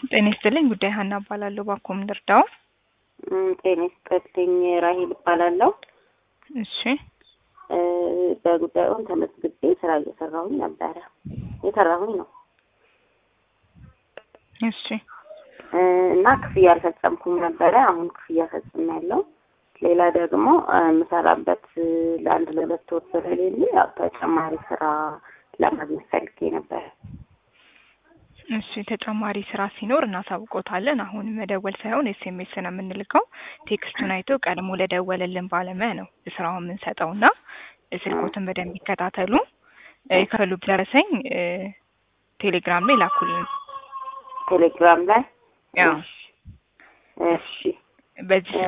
ጤና ይስጥልኝ። ጉዳይ ሀና እባላለሁ። ባኮ ምን ልርዳው? እም፣ ጤና ይስጥልኝ። ራሂል እባላለሁ። እሺ እ፣ በጉዳዩን ተመዝግቤ ስራ እየሰራሁኝ ነበረ የሰራሁኝ ነው እሺ እ፣ እና ክፍያ አልፈጸምኩም ነበረ። አሁን ክፍያ ፈጽሜያለሁ። ሌላ ደግሞ እ፣ የምሰራበት እ፣ ለአንድ ለሁለት ወር ስለሌለ ያው ተጨማሪ ስራ ለማግኘት ፈልጌ ነበረ። እሺ ተጨማሪ ስራ ሲኖር እናሳውቆታለን። አሁን መደወል ሳይሆን ኤስኤምኤስ ነው የምንልከው። ቴክስቱን አይቶ ቀድሞ ለደወለልን ባለሙያ ነው ስራውን የምንሰጠው እና ስልኮትን በደንብ ይከታተሉ። እ፣ የከፈሉ ደረሰኝ እ፣ ቴሌግራም ላይ ላኩልን። ቴሌግራም ላይ ያው እሺ፣ እሺ በዚህ